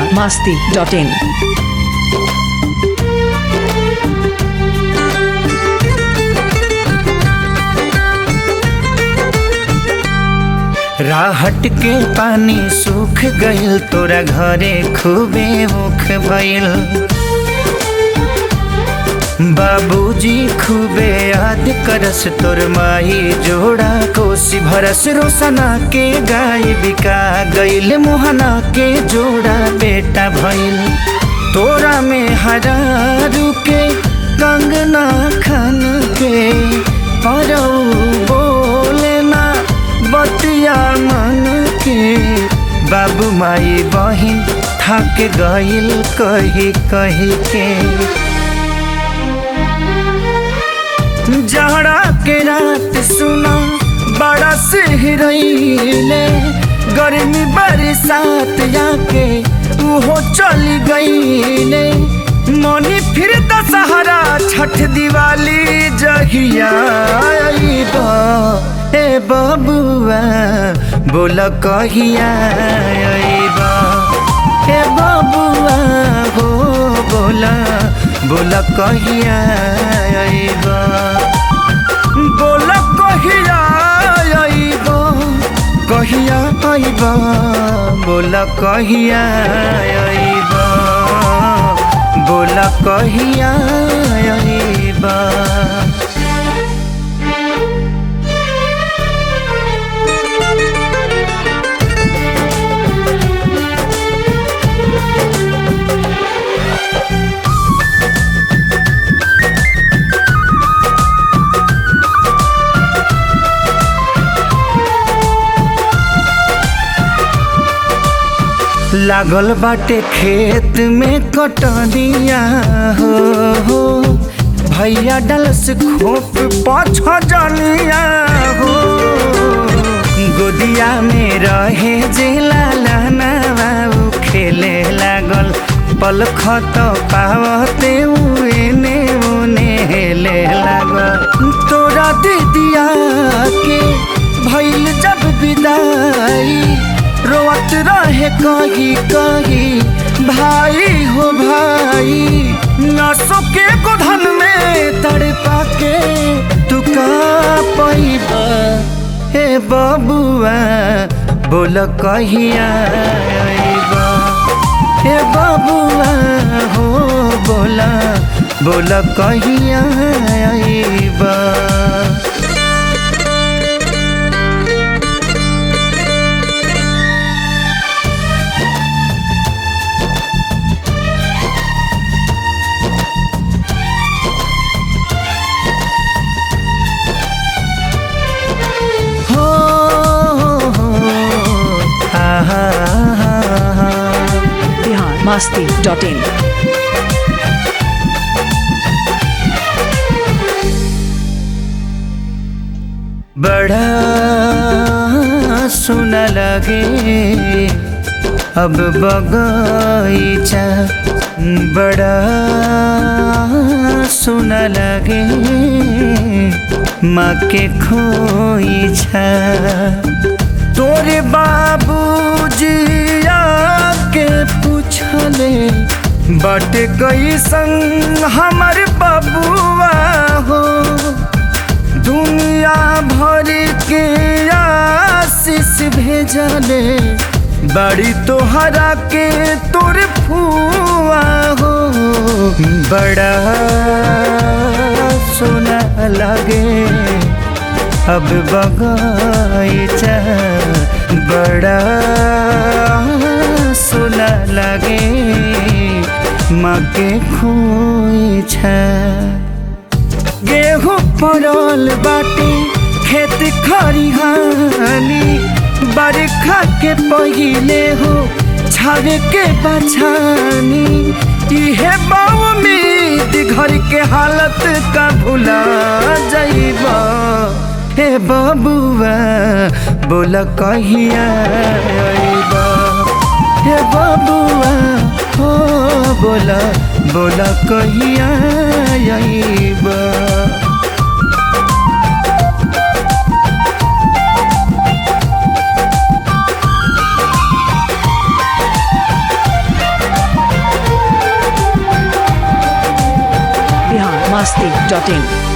masti.in. राहट के पानी सूख गइल तोरा घरे खूबे मुख भइल बाबूजी खूबे याद करस तोर माई जोड़ा कोसी भरस रोसना के गाय बिका गइल मोहना के जोड़ा बेटा भइल तोरा में हरारू के कंगना खन के परौ बोले ना बतिया मन के बाबू माई बहिन थक गइल कही कही के जहरा के रात सुना बड़ा सिहरैले गर्मी बरसात आके उहो चली गईले मनी फिर दशहरा छठ दिवाली जहिया आइबा ए बबुआ बोल कहिया आइबा ए बबुआ हो बोला बोला कहिया आइबा बोला कहिया आइबा कहिया आइबा बोला कहिया आइबा बोला कहिया आइबा लागल बाटे खेत में कटनिया हो हो भैया डलस खोप पाछ जनिया हो गोदिया में रहे जे लाला बाबू खेले लागल पल खत पावते उने उने हेले लागल तोरा दीदिया के भैल जब विदाई रोवत रहे कही कही भाई हो भाई नसों के गोधन में तड़पा के तू का पैबा हे बबुआ बोल कहिया आइबा हे बबुआ हो बोला बोल कहिया आइबा हो हो आहा Bihar masti.in. बड़ा सुना लगे अब बगीचा बड़ा सुना लगे माँ के खोईछा तोरे बाबूजी आके पूछले बट गई संग हमर बबुआ हो दुनिया भर के आशीष भेजले बड़ी तोहरा के तोर फुआ हो बड़ा सोना लगे अब बगीचा बड़ा सोना लगे माँ के खोईछा गेहूँ पड़ल बाटे खेत खरिहानी बरखा के पहिले हो छावे के बछानी इहे उम्मीद घर के हालत का भुला जाइबा हे बबुआ बोला कहिया आइबा हे बबुआ हो बोला बोला कहिया आइबा masti.in